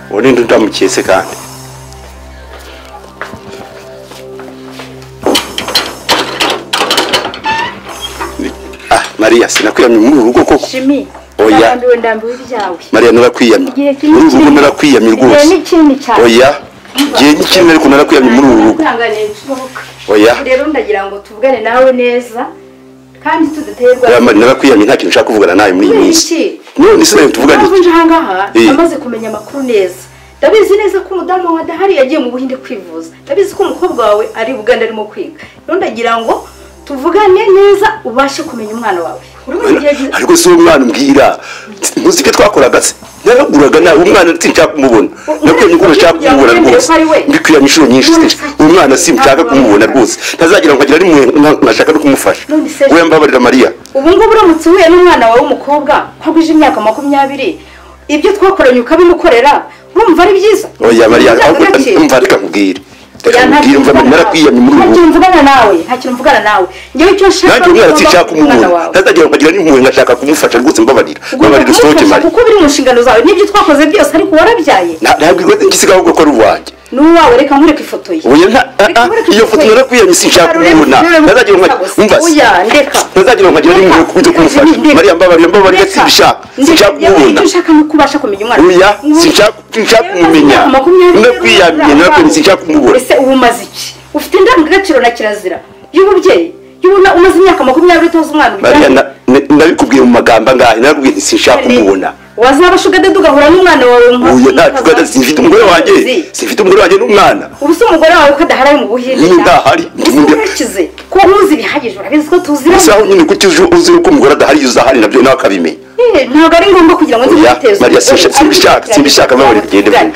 ubundi ndamuketse kandi ah mariya sinakwiyamye muri uru rugo koko shimi Oya. ndambiwe ndambiwe ibyawe mariya narakwiyamye Igihe kinini muri uru rugo kiri- narakwiyamye igihe rwose n'ikindi cyane oya igihe n'ikindi ariko narakwiyamye muri uru rugo Ntanganiye bishoboka oya rero ndagira ngo tuvugane nawe neza kandi tudaterwa oya mariya narakwiyamye nta kintu nshaka kuvugana nawe muri iyi Kubera minsi iki? none se nawe tuvugane Impamvu iki nje ahangaha Eh. amaze kumenya amakuru neza ndabizi neza ko umudamu wa dahari yagiye mu buhinde kwivuza ndabizi ko umukobwa wawe ari buganda arimo kwiga rero ndagira ngo tuvugane neza ubashe kumenya umwana wawe uri mu gihe gi- ariko si uwo mwana umbwira muzike twakoraga se naraguraga nawe umwana sinshaka kumubona nabwiye ko nashaka kumubona rwose mbikuyamo inshuro nyinshi uwo mwana sinshaka kumubona rwose ntazagira ngo agire nimwe nkashaka no kumufasha we mbabarira mariya ubu ngubu uramutse uhuye n'umwana wawe w'umukobwa ko agwije imyaka makumyabiri ibyo twakoranye ukabimukorera urumva ari byiza oya mariya Ntabwo gake. mva reka nkubwire reka Oya, nta nkubwire kintu mva mvugana narakwiyamye muri nawe. ubu Nta kintu mvugana nawe nta kintu mvugana nawe ngewe icyo nshaka nanjye umwana ugomba sinshaka kumva umwana kumubona wawe. ntazagira ngo agire nimwe nkashaka kumufasha rwose mbabarira Ugomba mbabarira usohoke kumufasha mariya kuko biri mu nshingano zawe nibyo twakoze byose ariko warabyaye ntabwo igisiga ahubwo ko ari uwanjye ni uwawe reka nkwereke ifoto ye Oya nta ah, ah, iyo foto narakwiyamye sinshaka kumubona ntazagira ngo umva se Oya, ndeka ntazagira ngo agire nimero yo kujya kumufasha Ndeka. mariya mbabarira mbabarira Ndeka. sinshaka Ndeka. sinshaka Yewe, kumubona icyo ushaka ni uko ubasha kumenya umwana oya Ubu- sinshaka sinshaka kumumenya Makumyabiri ndakwiyamye n'umunani. narakwiyamye sinshaka kumubona ese ubu umaze iki ufite indangagaciro na kirazira y'ububyeyi y'ubuna umaze imyaka makumyabiri utoza umwana mariya uryamye. na- na- nabikubwiye mu magambo angahe narakubwiye nti sinshaka kumubona wazaba shugadede ugahura n'umwana wawe nka- oya nta nka- tugana sinfite umugore wanjye sinfite umugore wanjye n'umwana ubu se umugore wawe ko adaharaye mu buhinde Niba adahari, ese ndi mu- urakize ko uzi ibihagije urabizi ko gusa tuziranye aho nyine kuki uzi uzi uko umugore adahari iyo uzahari nabyo nawe akabimenya Eh, ntabwo ari ngombwa kugira ngo nze Oya, kwiteza Mariya, imbere. simbishaka- simbishaka- Ariko simbishaka, babarira, genda tuvugane.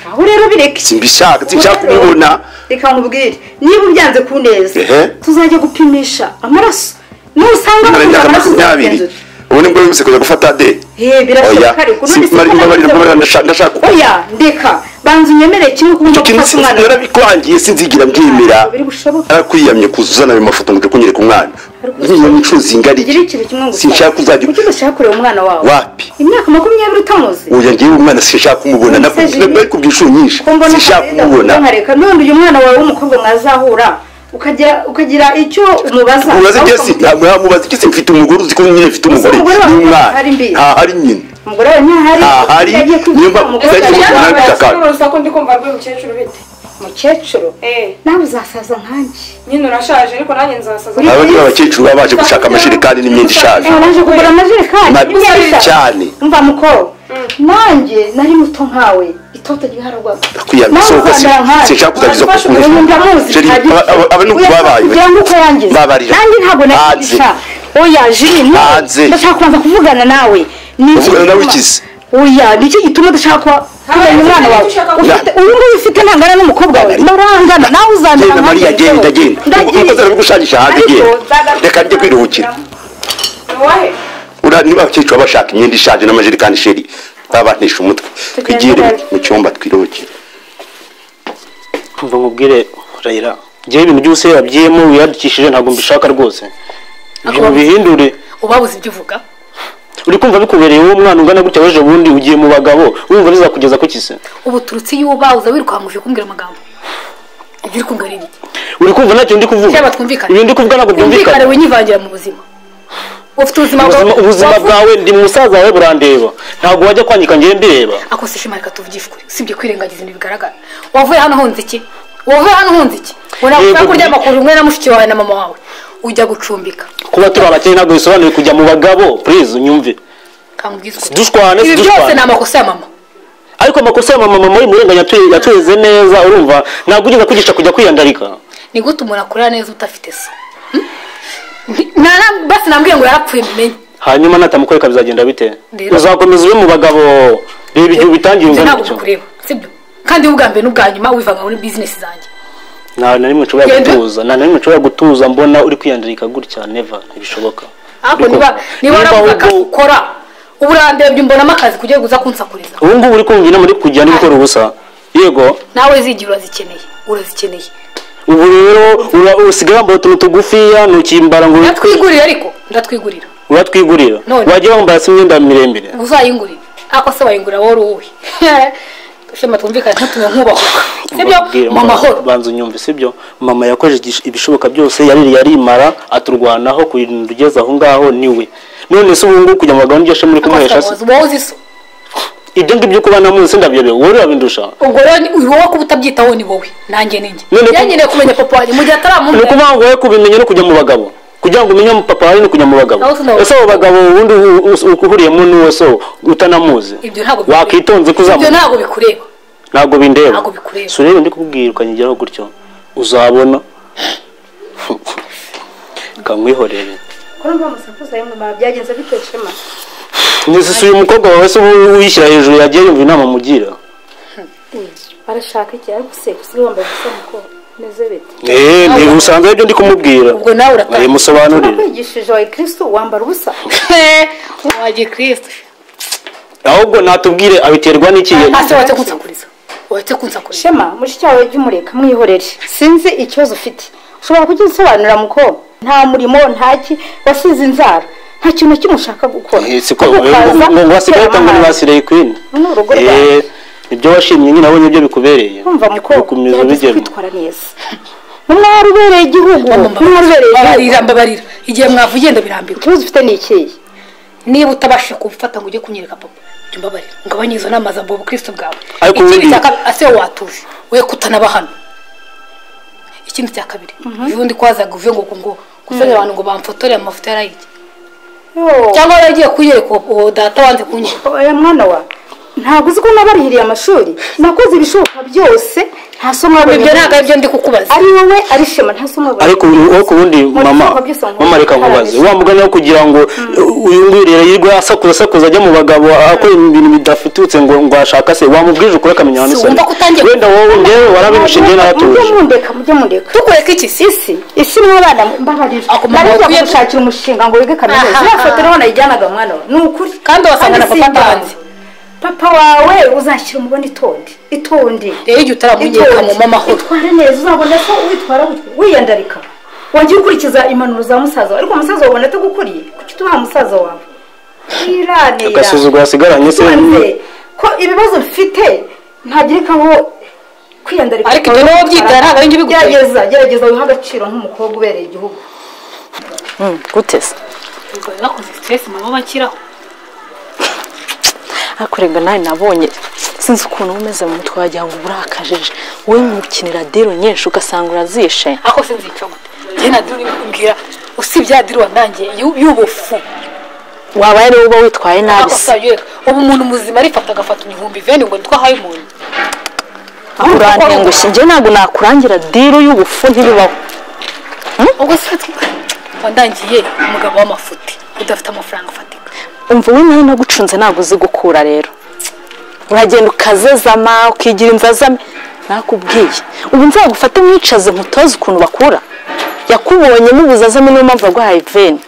aho rero bireke simbishaka sinshaka Rero, kumubona reka nkubwire niba ubyanze ku neza Ehe. tuzajya gupimisha amaraso nusanga mara bapimye imyaka amaraso makumyabiri uzagenzura. ubu ni bwo wihuse kujya gufata de Eh, birashoboka oya ariko, none si- se mara ko imbabarira narabize- mbabarira ndashaka ndashaka oya ndeka banza unyemere kimwe kuko icyo ngomba kintu gufata sinzi umwana narabikwangiye sinzigira mbyemera Ntabwo biri bushoboke. narakwiyamye kuzuzana ayo mafoto ngo ujye kunyereka umwana niyo inshuro zingari gira ikintu kimwe ngo sinshaka uzajya kuki udashaka kureba umwana wawe wapi imyaka makumyabiri utamuzi oya ngewe umwana sinshaka kumubona None se nakubwira Jimmy? ariko ibyinshuro nyinshi ko mbona sinshaka ko kumubona nkareka none uyu mwana wawe w'umukobwa mwazahura ukagira ukagira icyo umubaza umubaze aho igesi ukamugira- ntabwo yamubaza igesi mfite umugore uzi ko nyine mfite Gusa umugore umugore wawe n'umwana ntahari mbi. ntahari nyine umugore wawe ntahari Ntahari, yagiye kwivuza, niyo mpamvu umugore tuzajya yaje tubona yambaye- bitaka. urusaku ndi kumva rw'uyu mukecuru bite mukecuru eh nawe uzasaza nkanjye nyine urashaje ariko nanjye nzasaza aba ni abakecuru baba baje gushaka amajerekani n'imyenda ishaje Eh, naje kugura amajerekani Ma- y'imyenda. cyane. umva muko nanjye nari muto nkawe itoto ryaharwaga Ndakwiyamye, sohoka si- sinshaka kuzagiza kuko kukuvuga. Sheri, aba- aba- aba ni uko babaye, kugira ngo uko wangiza Babarira. nanjye ntabwo Hanze. nakigisha oya jiri no Hanze. ndashaka kubanza kuvugana nawe Ni iki Kuvugana nawe gituma- ikizi. oya nicyo gituma udashaka kuba kubona umwana wawe ushaka ufite uyu nguyu ufite ntangana n'umukobwa wawe barangana nawe uzandana genda mariya nkanjye, genda jyewe. genda Ndagiye. umukozi arabigushangisha hanze Ariko genda nzagaruka reka njye kwiruhukira wowe Ura- niba abakecuru baba bashaka imyenda ishaje n'amajerekani sheri baba bantesha umutwe twigire nabi. mu cyumba twiruhukire Umva nkubwire Rayira njyewe ibintu byose wabyiyemo wiyandikishije ntabwo mbishaka rwose ibyo mubihindure ubabuze ibyo uvuga uri kumva bikubereye wowe umwana ungana gutya weje bundi ugiye mu bagabo wumva bizakugeza ku kise ubu turutse iyo uba uza wirukankuje kumbwira amagambo ibyo uri kumbwira ni ibiki uri kumva ntacyo ndi kuvuga Cyaba twumvikane. ibintu ndi kuvuga ntabwo wumvikane byumvikana winyivangira mu buzima ufite ubuzima bwawe Ubuzima- ubuzima wavuze- bwawe ndi musaza wawe burandeba ntabwo wajya kwangika njyewe mbireba ako si shema reka tuvugishe ukuri usibye kwirengagiza ibintu bigaragara wavuye hano uhunze iki wavuye hano uhunze iki ngo ntabwo Yego, ushaka kuryama ni- ku rumwe na mushiki wawe na mama wawe ujya gucumbika kuba turi abakene ntabwo bisobanuye kujya mu bagabo please unyumve kambwiza ukuri dushwane ibi byose dushwane ni amakosa ya mama ariko amakosa ya mama mama y'umurenganya yatu- yatweze neza urumva ntabwo ugeze kwigisha kujya kwiyandarika ni gute umuntu akorera neza udafite se Hmm? Nti- nana- basi nambwiye ngo yarapfuye mumenye hanyuma natamukoreka bizagenda bite Rero. uzakomeza ube mu bagabo reba igihe ubitangiye Nje ungana ntabwo gutyo. kukureba sibyo kandi wowe ubwa mbere n'ubwa nyuma wivanga muri bizinesi zanjye nta na rimwe nshobora Genda. gutuza nta na rimwe nshobora gutuza mbona uri kwiyandarika gutya neva ntibishoboka ariko niba niba Niba waravuga akazi ahubwo- ukora ubu urandebye mbonamo akazi kugira ngo uza kunsakuriza ubu ngubu uri kumbyina muri kujya n'ibikora ubusa yego nawe zigira urazikeneye urazikeneye ubu rero ura- usigaye wambaye utuntu tugufiya ntukimbara ngo ndatwigurira ariko ndatwigurira uratwigurira None. wajya wambara se imyenda miremire uzayingurira ako se wayingurira wowe uri uwuhe shema twumvikane ntutume nkubahuka sibyo Mbabwire, mu mama, mahoro banza unyumve sibyo mama yakoze igish- ibishoboka byose yari yarimara aturwanaho kurinda ugeze aho ngaho niwe none se ubu ngubu kujya mu bagabo n'iryo shema uri kumuhesha se Abasahuzi, wowe uzi so ibyo ngibyo kuba namuzi ndabyobewe wowe urabindusha ubwo rero ni- wowe kuba utabyitaho ni wowe nanjye ninjye None ko- yanyeneye kumenya papa wanjye mu gihe ni ataramumbera ukuvuga ngo wowe kubimenya no kujya mu bagabo kugira ngo umenye mu papa wawe no kujya mu bagabo Aho tunawe. ese abo bagabo ubundi uhu- us- uhuriyemo n'uwo so utanamuzi ibyo ntabwo bikureba. wakwitonze ko ibyo uzamubona ntabwo bikureba ntabwo bindeba Ntabwo bikureba. si urebe ndi kubwira ukanyigeraho gutyo uzabona kamwihorere kuri mva musakuza yo mu mara byagenze bite shema nisi uyu mukobwa wawe se ubu uyishyira hejuru yagiye yumva inama mugira arashaka iki ariko se usigaye wambaye ubusa mukobwa meze bite eee ntibusanzwe aribyo ndi kumubwira ubwo nawe urataha musobanurire nakwigishije wa kirisitu wambara ubusa wagiye kirisite ahubwo natubwire abiterwa n'iki hasi wahise kunsakuriza wahise kunsakuriza shema mushiki wawe jya umureka mwihorere sinzi ikibazo ufite ushobora kujya usobanura mukobwa nta murimo ntaki wasize inzara nta kintu na kimwe ushaka gukora Eh, siko Ahubwo ukaza ngo wasigaye utera utanga ni amahane. basirayi kwini Ni urugo rwawe. ibyo washimye nyine abonye ibyo bikubereye kumva mukobwa ukomeza gerageza ubigema kwitwara neza umwari ubereye igihugu umwari ubereye igihugu babarira mbabarira igihe mwavugiye ndabirambiwe ikibazo ufite ni ikihe niba utabashije kubifata ngo ujye kunyereka papa jya umbabarira ngabanye izo nama za mbobo ubukristo bwawe Ariko ikindi ubundi- cya kabiri ase watuje we kutanaba hano ikindi cya kabiri ubundi kwazaga uvuye ngo ngo gusenya abantu ngo bamfotore amafoto yarayirya Yo, cyangwa yaragiye kunyereka uwo- uwo data wanze kunyereka oya mwana wa ntabwo uzi ko nabarihiriye amashuri nakoze ibishoboka byose nta somo wabonye ibyo ntabwo ari byo ndi kukubaza ari wowe ari shema nta somo wabonye ariko uwo ku wundi mama bikorwa byose ngo mama reka nkubaze utarabeshya. wa mugani wo kugira ngo uyu nguyu rero yirirwa asakuza asakuza ajya mu bagabo akora ibintu bidafututse ngo ngo ashaka se wamubwije ukuri akamenya ahantu Si isoni wumva ko utangiye- wenda wowe njyewe warabindusha njyewe naratuje mujye mundeka mujye mundeka tukureka iki si isi isi mw'abana mbabarira Ako mama nari wakwiye- ngiye gushakira umushinga ngo wige kaminuza Aha. iriya foto niho nayijyanaga mwana wa ni ukuri Kandi wasanga na Kandi papa simba. atanze. papa wawe uzashyira umubona itondi itondi rero igihe utaramunyereka mu mama horo itwara neza uzabona ko witwara gutyo wiyandarika wajya ukurikiza impanuro za musaza wawe ariko musaza wawe ubona atagukuriye kuki tubaha musaza wawe wirane agasuzuguro asigaranye se Ubanze ko ibibazo bifite ntagerekaho kwiyandarika Ariko ibyo wowe ubyitara ntabwo ari njye ubigutera. gerageza gerageza wiha agaciro nk'umukobwa ubereye igihugu guteza Ubwo rero bakoze stress mama bakiraho ariko rega nawe nabonye sinzi ukuntu uba umeze mu mutwe wagira ngo urakajeje wowe mukinira dero nyinshi ugasanga urazishe ako sinzica gute njye na duru nkubwira usibye ya duru wandangiye y'u- y'ubufu waba rero uba witwaye nabi se amakosa yeka ubu umuntu muzima arifata agafata ibihumbi veni ngo nitwo ahaye umuntu urantengushye njye ntabwo nakurangira diro y'ubufu ntibibaho ubwo se wandangiye umugabo w'amafuti udafite amafaranga afatika umva we nawe nagucunze ntabwo uzi gukura rero uragenda ukazezama ukigira inzazame nakubwiye ubu nzagufate mwicaze nkutoze ukuntu bakura yakubonye mubuzazame niyo mpamvu yaguhaye veni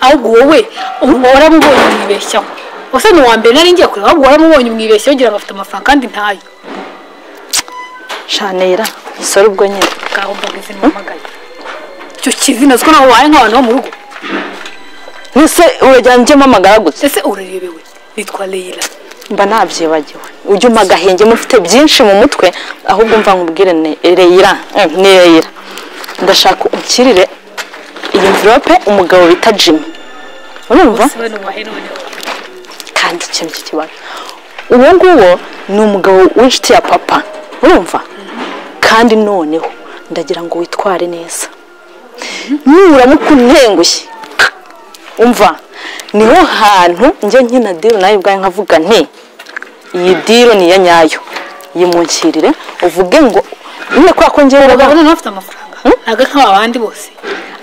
ahubwo wowe ubu waramubonye mwibeshyaho ubuse ni uwa mbere nari ngiye kureba ahubwo waramubonye mwibeshyaho ugira ngo afite amafaranga kandi ntayo shanera sore ubwo nyine bwaho mbaga izina umamagaye icyo kizina ziko nawe wabaye nk'abantu bo mu rugo nese urajyana ujyemo amagaragutse ese urarebewe nitwa leyira mba nabyibagiwe ujya umpa agahenge mufite byinshi mu mutwe ahubwo mva nkubwire ne- reyira eh, ni reyira ndashaka ukirire iyi mvirope umugabo bita jimmy urumva se we ni uwa henone kandi ikintu cy'ikibazo uwo nguwo ni umugabo w'inshuti ya papa urumva kandi noneho ndagira ngo witware neza nuramuka untengushye umva niho hantu njye nkina diro nawe ubwawe nkavuga nti iyi diro ni iya nyayo yimunkirire uvuge ngo nyine kubera ko njyewe abagabo urabona noneho afite amafaranga ntabwo ari nk'aba bandi bose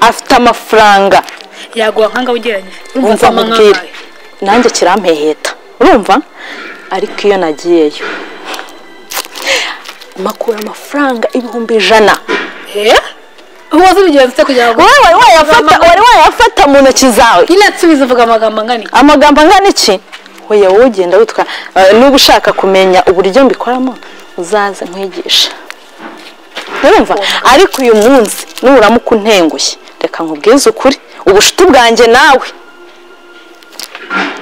afite amafaranga yaguha nk'anga ugereranyije urumva umva azama mubwire nk'angahe nanjye kirampeheta urumva ariko iyo nagiyeyo makura amafaranga ibihumbi ijana Eh? ubuze ibigenza cyo kugira ngo wowe wayafata wari wayafata mu ntoki zawe nyine nsubiza uvuga amagambo angana iki amagambo angana iki hoya wowe ugenda witwa eh, niba ushaka kumenya uburyo mbikoramo uzaze nkwigisha urumva ariko uyu munsi nuramuka untengushye reka nkubwize ukuri ubucuti bwanjye nawe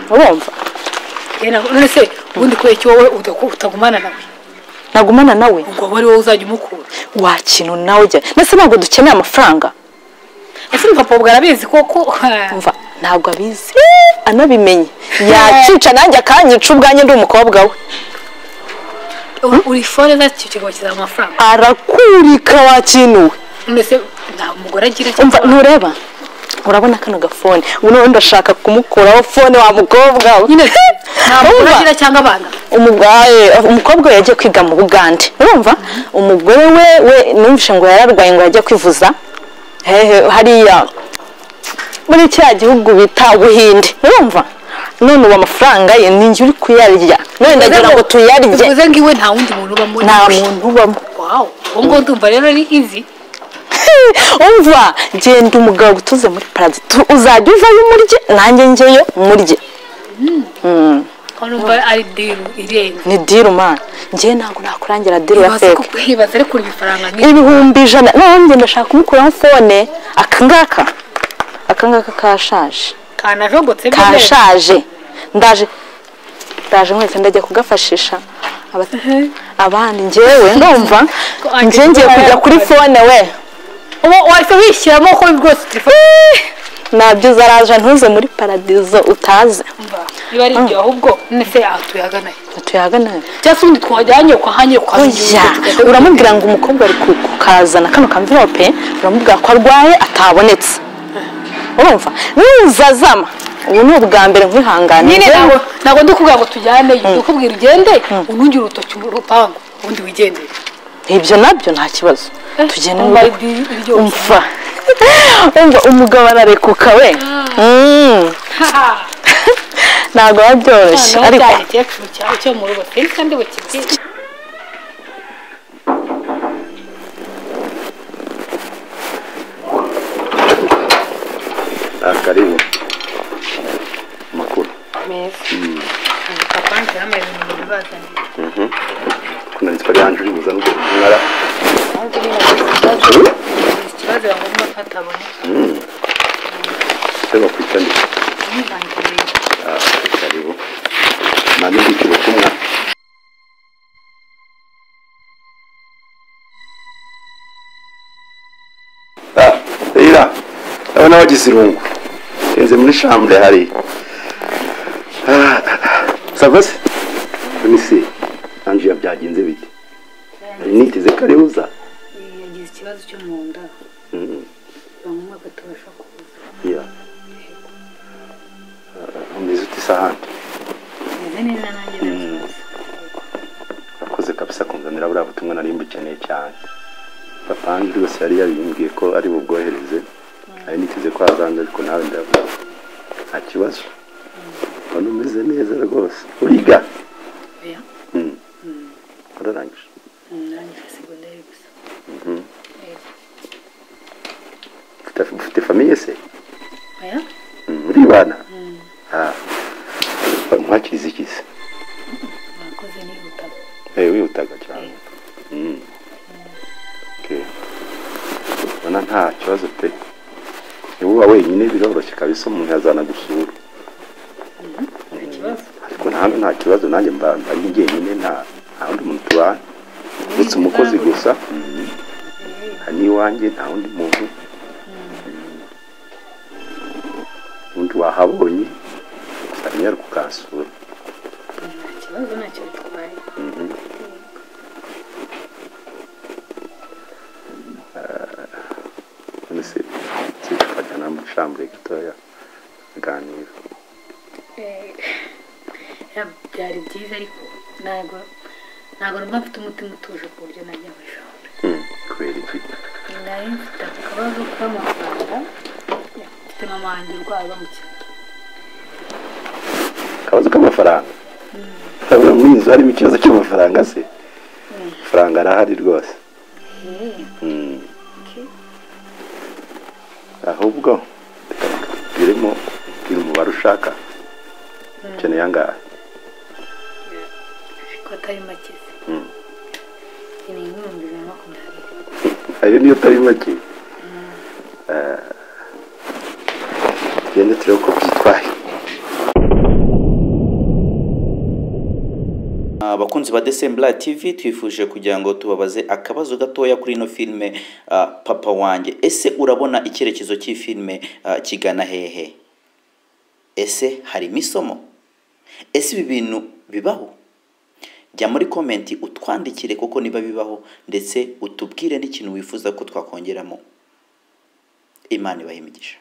urumva Eh, na- none se ubundi kubera iki wowe udaku- utagumana nawe nagumana nawe ngo wari wowe uzajya umukura wakintu nawe ujya ndetse ntabwo dukeneye amafaranga ese ni papa ubwo arabizi koko umva ntabwo abizi anabimenye yacica nanjye akanyica ubwanjye ndi umukobwa we U- uri foreza icyo kigo kizaha amafaranga arakurika wakinuwe none se nta mugore agira umva cyangwa ntureba urabona kano gafone ubu noneho ndashaka kumukuraho fone wa mukobwa we nyine nta mugore Urumva? agira cyangwa abana umugore umukobwa we yagiye kwiga mu bugande urumva umugore we we numvishe ngo yararwaye ngo yajya kwivuza hehe hariya muri cya gihugu bita ubuhinde urumva none ubu amafaranga ye ni njye uri kuyarya none ndagira ngo tuyarye bivuze ngo iwe nta wundi muntu ubamo nta muntu ubamo wawu uwo nguwo ndumva rero ari izi umva genda umugabo utuze muri paradizo uzajya uvayo umurye nanjye njyeyo murye urumva ari diru irenga ni diru mani njyewe ntabwo nakurangira diru ya Ibaze feke ko- ibaze ariko uri ibifaranga nk'ibi ibihumbi ijana nanjye ndashaka kumukuraho fone akangaka akangaka kashaje kanajogotse neza. kashaje ndaje ndaje mwese ndajya kugafashisha aba- abandi njyewe ndumva njye ngiye kujya kuri fone we uba wahise wishyiramo ko rwose telefone nabyo uzaraje ntuze muri paradizo utaze biba ari ibyo ahubwo none se aha tuyagana he? tuyaganayo cyangwa se ubundi twajyanye ukahanyura oya uramubwira ngo umukobwa ari ku- kukazana kano kamvirope uramubwira ko arwaye atabonetse urumva nuzazama ubu ni ubwa mbere nkwihanganiye nyine ntabwo ntabwo ndi kuvuga ngo tujyane ndikubwira ugende unongere urutoki mu rupangu ubundi wigendere ibyo nabyo nta kibazo tugende Wumva mu- ari di- iryoshye. umva umva umugabo ararekuka we Mm. Ha! ntabwo biba byoroshye noneho ariko cyane kecuru cyawe cyo mu rugo seri kandi bakibwiye Ah, karibu makuru papa ntirameze mu bintu bazanye kuna nitwa Leandro Buza nubwo mwara ahubwo nyine bagize ikibazo bagomba kuhatabona sema kuitani ntibangire ah karibu na mimi kilokumwa ah ila abana bagizirungu kenze muri chambre hari ah savas let me see anjia byagenze bite nari niteze karibuza yagize ikibazo cyo mu nda mm bamwe batabasha kuza yeah umeze ute isahani meze neza nanjye ndakibazo akoze kabisa kunzanira buriya butumwa nari mbukeneye cyane papa wanjye rwose yari yabimbwiye ko ari bubwohereze nari niteze ko hazanze ariko nawe ndavuga nta kibazo ubona umeze neza rwose uriga oya Mm. wararangije nanjye segonderi gusa Ufite- ufite famiye se oya Mm, uribana Ah. nkwakiriza ikize nakoze nihuta Eh, wihutaga cyane Mm. Okay. ubona nta kibazo pe niba uba wenyine biroroshye kabisa umuntu yazana gusura ikibazo ariko ntabwo nta kibazo nanjye mba mba ari jyenyine nta nta wundi muntu tubana uretse umukozi gusa Mm. hari n'iwanjye nta wundi muntu Mm. undi wahabonye gusa nyaruka ukansura nta kibazo ntacyo bitwaye none se se tukajyana mu shambure gatoya aganira Eh, ya- byari byiza ariko ntabwo ntabwo numva mfite umutima utuje ku buryo najya mu ishuri Mm, kubera iki nari mfite akabazo k'amafaranga mfite mama wanjye urwaye bamukira akabazo k'amafaranga urabona muri iyi nzu harimo ikibazo cy'amafaranga se amafaranga arahari rwose Mm. ahubwo reka mbwiremo mbwira umubare ushaka ukeneye angahe ko atari make ni nk'ibihumbi bibiri na makumyabiri ayo niyo atari make Eh, tugende turebe uko byitwaye abakunzi ba desembura tv twifuje kugira ngo tubabaze akabazo gatoya kuri ino filime ah, papa wanjye ese urabona icyerekezo cy'ifilime ah, kigana hehe ese harimo isomo ese ibi bintu bibaho jya muri komenti utwandikire kuko niba bibaho ndetse utubwire n'ikintu wifuza ko twakongeramo imana ibahe imigisha